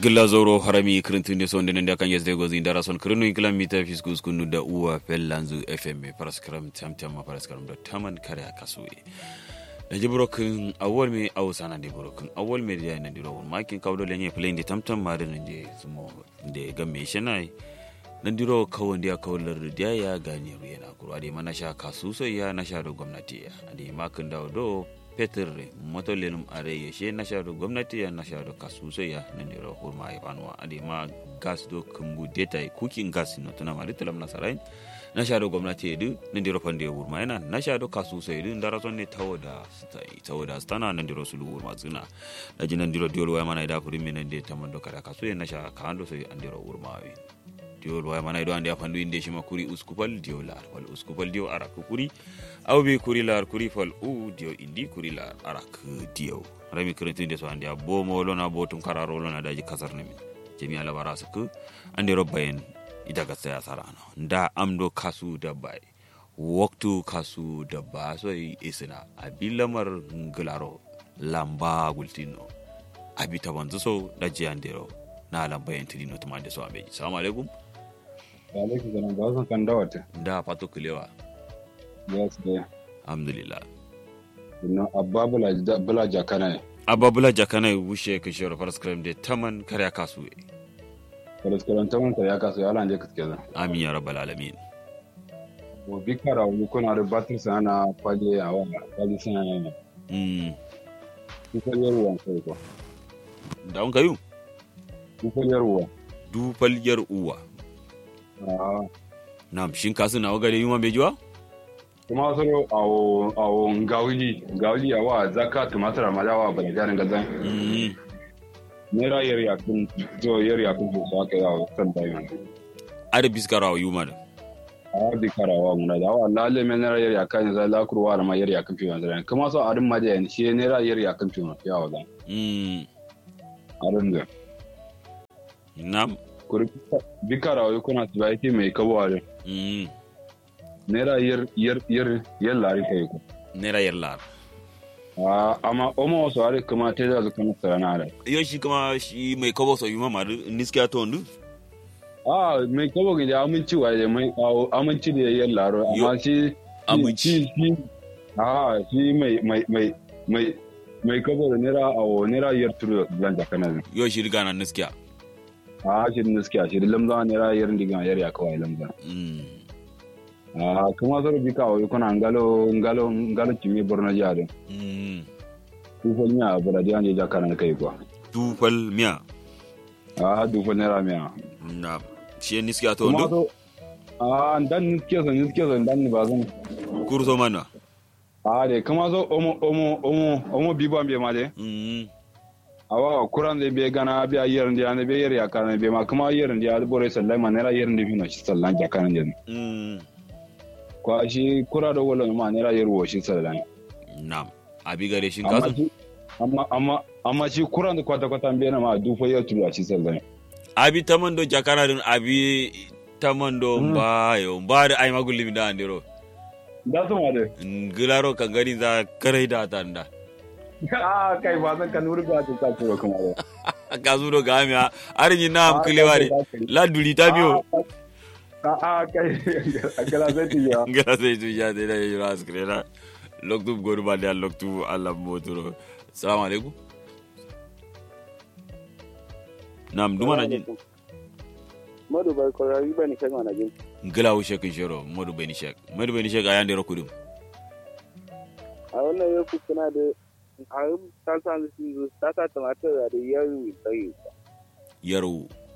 gilla zoro harami kirintunde sonde nende akan yesde gozi ndara son kirinu inkila mita fiskus kunu da uwa fellanzu fm paraskram tamtama paraskram da taman kare akasuwe da ji burokin awol me awo sana de burokin awol me da na diro makin kawdo lenye plane de tamtam ma da nje sumo de gamme shanai nan diro kawon da kawlar da ya gane ruya na kurwa de mana sha kasu sai ya na sha da gwamnati ya ade makin dawo do petir motolenum are yeshe na sha da gwamnati ya na sha da kasu sai ya nan diro hurma ya banwa ade ma gas do kumbu data cooking gas no tuna ma ritalam na sarai na sha da gwamnati edu nan diro pande hurma yana na sha da kasu sai edu ndara son ne tawo da stai tawo da stana nan diro sulu hurma tsina da jinan diro diol wa mana ida furin minan de tamando kada kasu ya na sha ka ando sai an diro hurma wi diol waya mana ido ande afandu inde shima kuri uskupal dio lar wal uskupal dio arak kuri aw be kuri lar kuri fal u dio indi kuri lar arak dio rami krenti de so ande bo mo lona bo tum kararo lona daji kasar ne min jemi ala bara su ku ande robbayen ida ga saya sarano nda amdo kasu da bai waktu kasu da ba so isina abilamar ngularo lamba gultino abi tabanzu so da jiyandero na lambayen tilino tumande so abeji salamu alaikum alaikum salam ba san kan dawata da fato kulewa yes de alhamdulillah no abba bula bula jakana ne abba bula jakana wushe ka shiro paraskram de taman karya kasu kala skaran taman ta ya kaso ya lanje ka kenan amin ya rabbal alamin mo bikara wu kuna da batir sana faje a wa faje sana ne mm ku fa yarwa sai ko da on kayu ku fa yarwa du falyar uwa ah nam shin kasu na wagare yuma bejuwa kuma soro awo awo ngawili ngawili ya wa zaka tumatara madawa bala jarin gazan mm nera yar ya kun zo yar ya kun so aka yawo san bayan ada biskara wa yuma da a bikara wa mun da wa lalle men nera yar ya kan za la kurwa ma yar ya kun fi wannan kuma so arin ma da shi nera yar ya kun fi wannan yawo da mm arin da nam kuri bikara wa kuna tibaiti mai kawari mm nera yar yar yar yar lari kai ko nera yallar a amma omo wasu ari kuma te da zukan sarana da yo shi kuma shi mai kabo so yuma ma niskiya to ndu a mai kawo gida aminci wa da mai awo aminci da yar laro amma shi Aminci. shi shi a shi mai mai mai mai mai kawo da nera awo nera yar turu zan jakana ne yo shi riga na niskiya a shi ne suke shi lamza nera yar diga yar ya kawai lamza mm a kuma zaro bika wa kuna ngalo ngalo ngalo kimi borno jade mm tufol miya bura di anje jakana kai kwa du fal miya a du fol nera miya na shi niskiya to kuma ndu so a dan niske so niske so dan ni bazan kurso mana a de kuma so omo omo omo omo bibo ambe ma de mm awa kuran de be gana be ayer ndi ane be yer yakana be ma kuma yer ndi al bore sallai ma nera yer ndi fino shi sallan jakana de mm ko shi kura do wala ma nera yer wo shi sallan nam abi gare shin amma kasu shi- amma amma amma shi kuran da kwata kwata be na ma du fo yer tulu a shi sallan abi tamando jakana dun abi tamando Mm. mbayo mbade ay magulli mi da andiro da su ma de ngilaro ka gari za karai da tanda a kai ba zan kan wurga ta ta kuro kuma de ka zuro ga mi ari ni nam kilewari la duli ta biyo a a kai akala zai tiya ngala sai tu ya de la yura skrena loktu goru ba da loktu alla motoro assalamu alaikum nam duma na jin Madu bai kwararri ba ni kai mana jin. ngila wu shekin shiro modu beni shek modu beni shek ayande ro kudum A wannan ya fi suna da a yi ta sa su su ta sa tumatir da yaro tsaye. yaro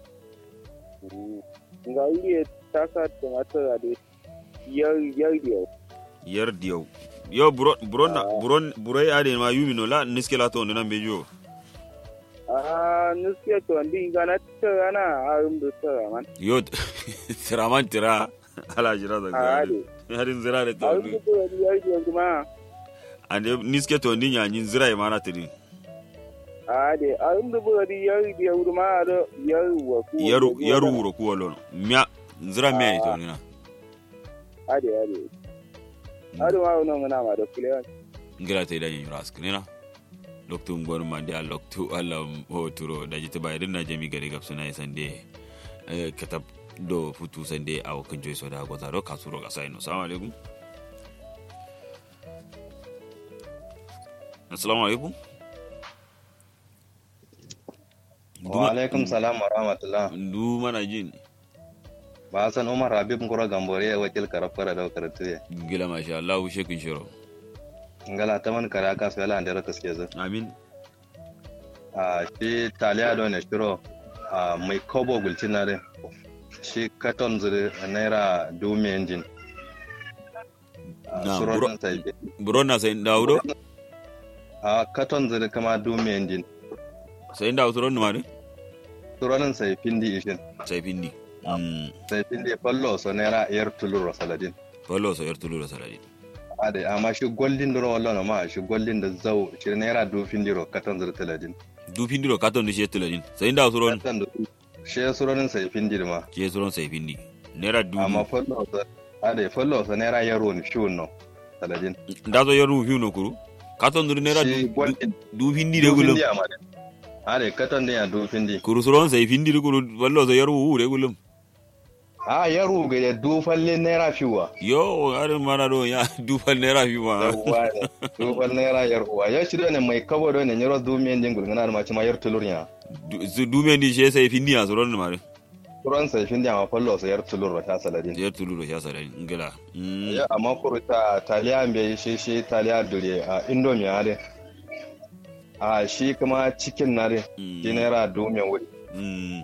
Ga iya ta sa tumatir da yaro yaro yar diyaw yo buro buro na buro buro ya de ma yumi no la niske la to nan bejo A nuske to wandi ga na tara na a yi da tara man. yo tiraman tira ala jira da A ga hade. harin zira da A to yi da yaro yaro kuma ande niske to ndi nya nyin zira e mana tiri a hade. A yi da yaro yaro kuma da yaro wa ku. yaru yaru ro ku wolo mya zira me to ni na Hade hade. Hade ma wannan muna ma da kulewan. ngira te da nyi ras kinina loktu ngon mande a loktu alam hoturo da jita bayirin na jami gari gab suna sande eh, katab do futu sande a wakan joy so da goza do kasuro ga sai no assalamu alaikum assalamu alaikum wa alaikum salam wa rahmatullah ndu mana jin ba san umar habib ngoro gambore ya wakil karafara da karatu ya gila masha Allah shekin shiro ngala ta man kara ka sai lan da kaske za amin a shi taliya do ne shiro a mai kobo gulcin na de shi katon zuri naira dumi engine Na, suron bro- sai buro na sai dawudo a katon zuri kama dumi engine sai dawo suron ma de suronin sai findi ishin sai pindi mm sai findi fallo so naira yar tulur saladin wallo so yartulu da saladi ade amma shi goldin duro wallo na ma shi goldin da zau shi naira du findi ro katon zuri taladin du pindi ro katon di shetuladin sai dawo suron katon da shi suronin sai findi ma ke suron sai pindi naira du amma follow sa ade follow sa naira yaro ni fiun no saladin da zo yaru hiu no kuru katon du naira Shi du gwal- du pindi de gulum Dufindi ama de. ade katon ne ya dufindi kuru suron sai pindi de kuru wallo so yaru hu de gulum a yaro ga ya dufalle naira fiwa yo are mana do ya du fal naira hiu ma yawwa ne dufal naira yarwa ya shi ne mai kabo do ne nyoro dumiyen dingul ngana ma ci ma yar tulur nya Du- su du men di she sai pindi a suron ma de turan sai findi ama follow sa yar tulur ta saladin yartulu da sha saladi ngala mm ya amma kuru ta taliya be shi shi taliya dure a indomie ade a shi kuma cikin na de Mm. shi naira dumiyen wuri mm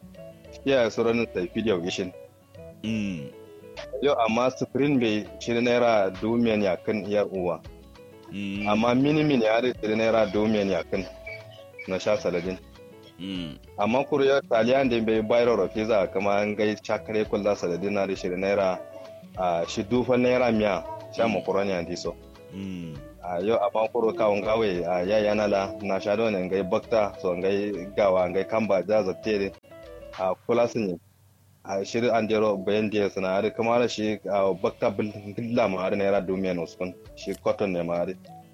ya suran sai fidiyo gishin mm yau amma sufurin bai shi naira dumiyan yakin yar uwa mm amma mini mini ya da shi naira dumiyan yakin na sha saladin mm amma kuriyar taliyan da bai bayar da pizza kama an gai cakare kulla saladin na da shi naira a shi dufan naira miya sha makaroni a diso mm a yau amma kuro kawun gawe a yaya na la na sha da wani gai bakta so gai gawa gai kamba da zatte a kula sun yi a shirin an jero bayan da suna hari kuma da shi a bakta billa ma hari naira dumiyan uskun shi cotton ne ma hari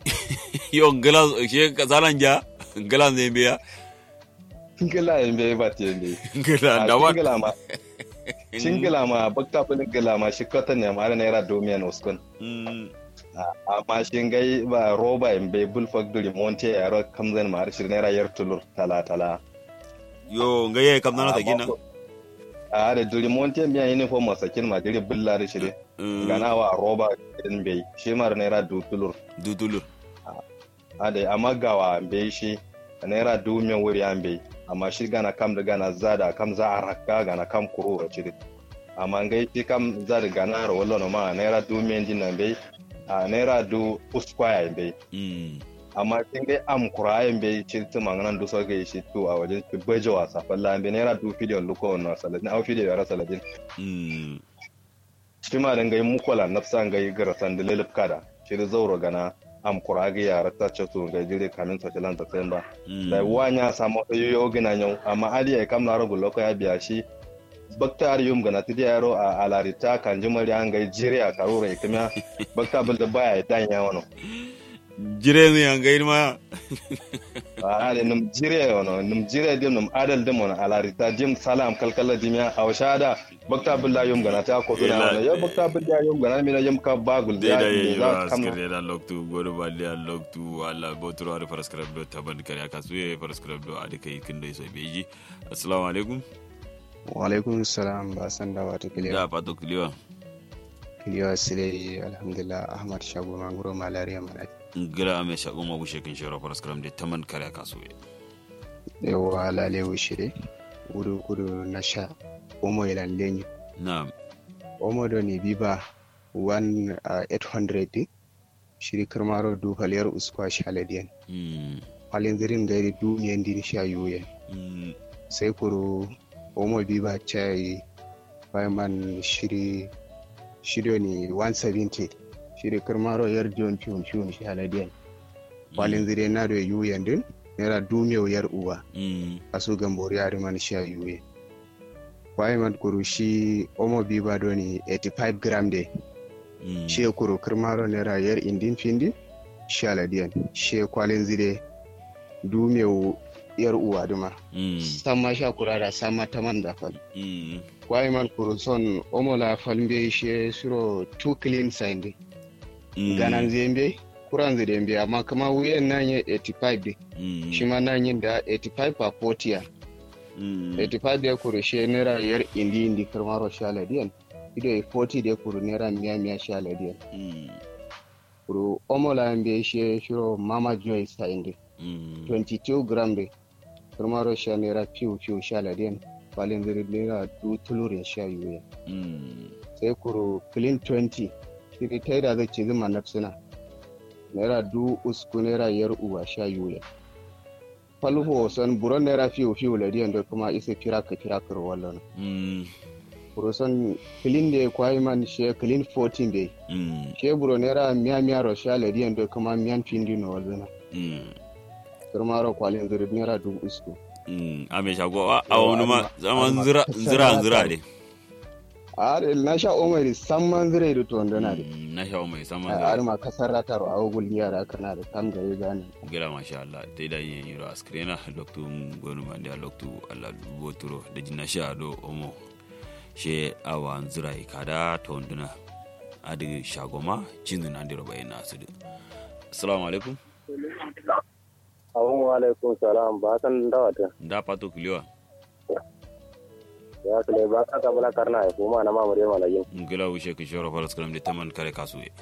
yo ngala she zalan ja ngala ne biya Shingila yin bai ba te bai. ngala da wa Shingila ma shingila ma bakta shingila ma shi cotton ne ma hari naira dumiyan uskun. mm Amma shi gai ba roba yin bai bulfak duri monte ya ro kamzan ma hari shi naira yar tulur tala tala. yo ngaye kam nana ta gina A da duri monte biya uniform masakin ma diri bulla da shi dai. Mm, Gana wa roba din bai shi ma naira du tulur. dutulur ade amma gawa be shi naira dumiyan wuri an bai amma shi gana kam da gana zada kam za a rakka gana kam kuro a cire amma ngai shi kam zada gana ro wallo ma naira dumiyan din nan bai a naira du uskwaya bai mm amma kin dai am kurayen bai ci tu manganan du so ga shi tu a wajen ki baje wasa falla bai naira du video luko na saladin au video yara saladin mm shi ma dan gai mukola nafsa ngai garasan da lelip kada shi da zauro gana am kurage yara ta ce su ngai dire kamin sa tilan ta sayan ba mm da wanya samu yoyo gina nyau amma ali ya kam na rubu loko ya biya shi bakta ar yum gana tidi yaro a alarita kan jimari an gai jire a karura ikimiya bakta bil da baya dan ya wano jire ne an gairi ma a ale num jire wano num jire dim num adal dim wano alarita dim salam kalkala dimiya a washada bakta bil da yum gana ta ko tuna wano yo bakta bil da yum gana mi na yum ka bagul dai da da ya yi za ba kam skare da loktu godo balle a loktu wala botoro ar paraskrab do taban kare aka suye paraskrab do ade kai kin dai so beji assalamu alaikum Walaikun salam ba san da wata da kiliya. pato kliwa Kiliya sile alhamdulillah Ahmad Shago Mangoro Malaria Malaki. ngira ame shago ma bushe kin shoro paraskrab de taman kare aka suye Yawa lale wushire. Kudu kudu na sha. Omo ilan lenyu. na'am Omo do ni biba 1 800 shiri kirmaro du haliyar uskwa shaladiyan. mm Halin zirin gairi du miyan din sha yuyen. mm Sai kuru omo biba chai man shiri shiri ni 170 shiri kirmaro yar jon piun piun shaladiyan. walin zire na da yu yandin naira dumiyau yar uwa mm a su gambori yari man sha yuye kwaye man kuru shi omo biba do ni 85 gram de mm shi kuru kirmaro naira yar indin findi sha ladiyan shi kwalin zire du meu yar uwa duma mm sama sha kurara sama taman da fal mm kwai man kuruson omola falmbe she suro two clean sinde mm ganan zembe kuran zembe amma kama wuyan nan ya 85 de mm shi ma nan yin da 85 per 40 ya mm 85 de kuru she naira yar indi indi karmaro shala diyan ido e 40 de kuru naira miya miya shala diyan mm kuru omola mbe she shuro mama joy sinde mm 22 gram de karmaro sha naira piu piu shala diyan balin ziri naira du tulurin sha yuya mm sai kuro clean 20 shiri ta da zai ce zuma na suna naira du usku naira yar uwa sha yuya falho son buron naira fiyo fiyo ladiyan da kuma isa kira ka kira kar wallon mm kuro son clean da kwai man she clean 14 dai mm she buro naira miya miya ro sha ladiyan da kuma miyan pindi no wallon mm kurma ro kwalin zuri naira du usku mm ame shago a a wani ma zaman zira zira zira de a na sha omari samman zire da to ndana de Mm, na shawo mai saman a zira ma kasar ratar a wugul yara kana da kam gare gane gila masha Allah ta da yin yiro askrena loktu gonu mande loktu Allah boturo da jinna sha do omo she awa zira kada to nduna adi shagoma cinzu na ndiro bayin nasu assalamu alaikum Abun wa alaikum salam ba san da wata. da pato kuliwa Ya kale ba ka ka bala karna ya kuma na mamure malajin. ngila wushe ki shoro faras kalam de taman kare kasu ye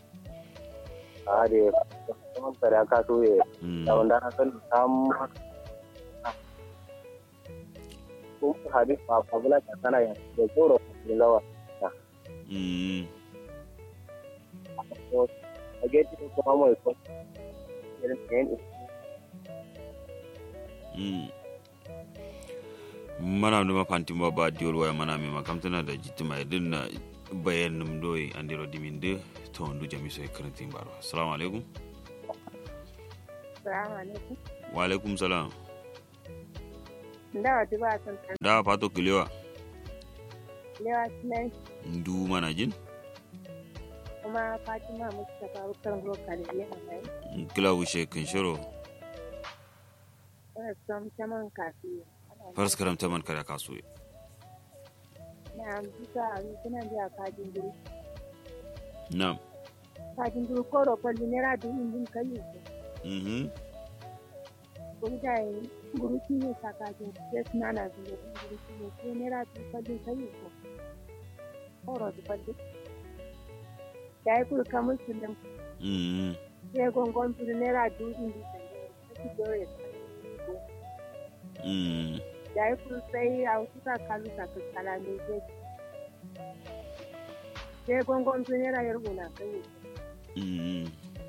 A de kuma kare ka so ye. Mm, Da wanda na san sam ko hadis ba fa bala ka kana ya da tsoro da lawa. mm, A geti ko kuma mai ko. Irin yin mm. mana numa fanti ma ba diol waya mana mi makamtana da jitima idin na bayan num doyi andiro dimin de to ndu jami so karanti baro assalamu alaikum Salamu alaikum. wa alaikum salam Da wata ba san kan da pato kuliwa lewa sunan ndu mana jin kuma Fatima Mustapha Bukar Roka da yana mai. kila wushe kin shiro Ina son saman kafi. faras karam taman kare kasu ye Na bisa a suna biya kajin duru. nam Kajin duru ko rofalli naira dubu injin kai ko. mhm Kuri da yi guru ki ne sa kajin sai suna na zuwa guru ki ne ko naira dubu falli kai ko. Koro du falli. Da yi kuri kamar su nan mhm sai gongon turu naira dubu injin kai. Sai dore mhm da yi kuri sai a wasu ka kalu ka kaskala ne zai sai gongon turu naira yargo na kai mhm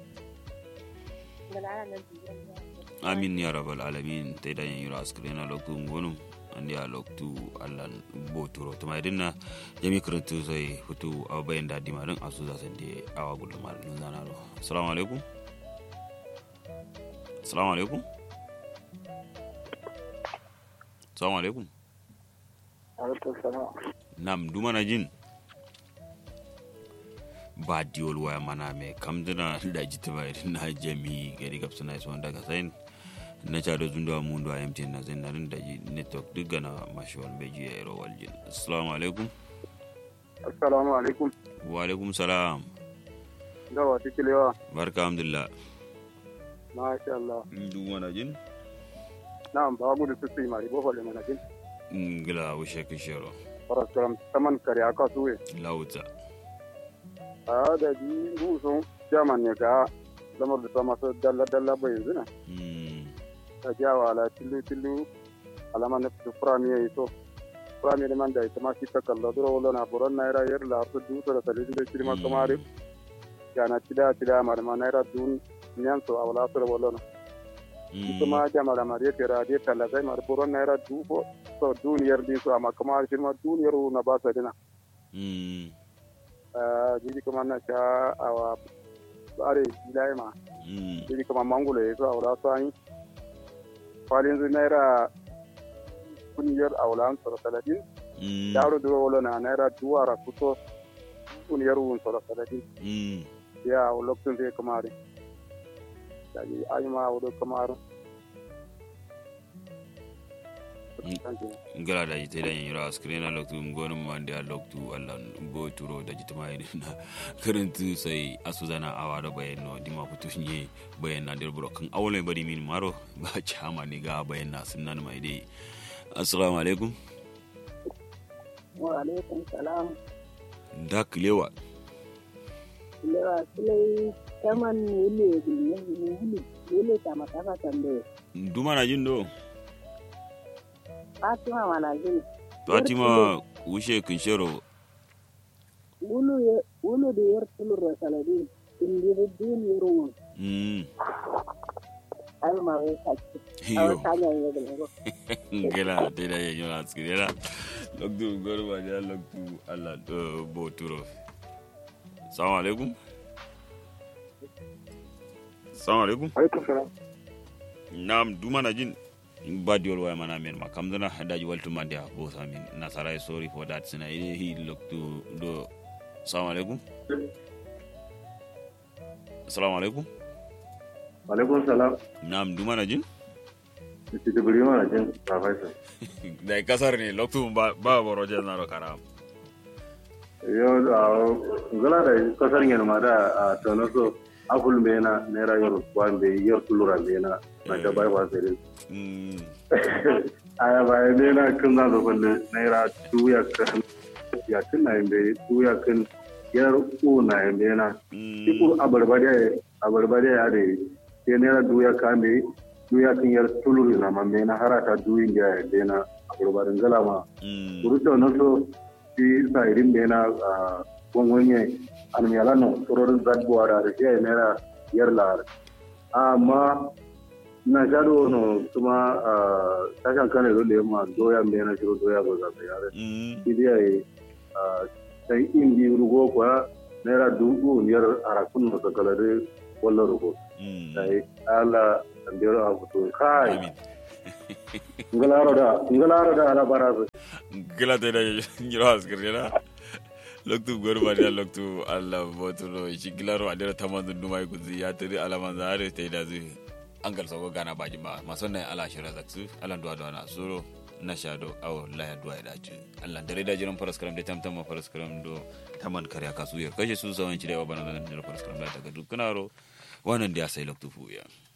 ga lara nan biyar da amin ya rabbal alamin te da yin yura askrena loktu ngonum andi a loktu allan boturo to mai dinna jami karantu sai hutu a bayan da dima din asu za sande awa gudu mal nun zana do assalamu alaikum assalamu alaikum assalamu alaikum alaikum salam. nam dumana jin ba diwol waya mana me kamdina da jitima irin na jami gari gabsana iso daga sain na cado zundo a mundo a mtn na zin narin da ji network duk gana mashiwal bai ji a yaro waljin assalamu alaikum Assalamu alaikum. wa alaikum salam Da wata kilewa. barka alhamdulillah Masha Allah. dumana jin Na'am ba gudu su su yi mari bofo le manajin. ngila wushe kishero Paraskaram taman kare aka suwe. lauta A da ji rusun jaman ne ga lamar da ta masu dalla dalla bai yanzu na. Mm, Ta jawa ala tillu tillu alama na fitu furami ya yi so. Furami da man da ita ma shi ta kalla duro wala na buron naira yar la su dusa da talibin da shirma kamari. Yana tida tida ma da ma naira dun nyan so a wala su da wala na. mm, kuma jamara ma de tera de tala zai mar buron naira dubo so duniyar din so amma kuma shi ma duniyar na ba sa dina mm, eh jiji kuma na sha awa bare ilai ma mm, jiji kuma mangulo yaso awla sani kwalin zu naira kuniyar awlan so talatin mm, yaro duro wala na naira duwara kuto kuniyar wun so talatin mm, ya lokacin zai kamare daji ayuma wudo kamar ngala da jite da yanyura screen na loktu ngonu mande a loktu alla bo turo da jite mai na karantu sai asuzana awa da bayan no dima kutu nye bayan na der kan awle bari min maro ba chama ni ga bayan na sunan mai dai assalamu alaikum wa alaikum salam da kilewa lewa silai kaman wule wule wule kama kaka tambaye duma na jin do fatima mana jini fatima wushe kinshero wulu ye wulu da yar tulur saladi indiri din yurun mm ai ma wai kake a yo wata hanyar yau da lago ngela te da yanyura screen na loktu ngonu mande a loktu alla bo turo assalamu alaikum assalamu alaikum alaikum salam nam duma na jin ba diol waya mana men ma kam dana daji waltu mande a bo samin nasara sorry for that sina ide hi loktu do assalamu alaikum assalamu alaikum alaikum salam nam duma na jin Mr. Jibril mana jin professor. da kasar ne loktu ba ba boro je na ro karam Yau a ngala da kasar yin ma da a tono so akul me na naira yor kwan be yor tulura me na na da bai ba sai. mm Aya ba me na kun na zo balle naira tuya kan ya kun na be tuya kan yar ku na be na. Iku mm abarbade abarbade ya de ke naira duya kan be duya kan yar tuluri na ma me na harata duyin ga be na abarbarin ngala ma. mm Kuruto no so si sa irin da yana gwangwanye almiyala no tsororin zadbuwa da da shi naira yar lahar. Amma na shaɗo no kuma tashan kane zo da yamma doya mai na shiro doya ba za ta yare. mm Shi da yayi sai in bi rugo kuwa naira dubu biyar a rakun na sakalare wallan rugo. mm Sai ala tambiyar a fito kai amin ngalaro da ngalaro da ala barazu. gila te da nyiro askir na loktu gor ba da loktu alla botulo shi gilaro adira tamandu dumai kuzi ya tiri alaman zare te da zu angal sogo gana baji ma masonna ala shira zaksu ala duwa duwa na suro na shado awo laya duwa ya dace Allah dare da jiran faras karam da tamtam ma faras karam do taman karya kasu ya kashe su sawan cire wa bana da faras karam da daga dukkanaro wannan da ya sai loktu fuya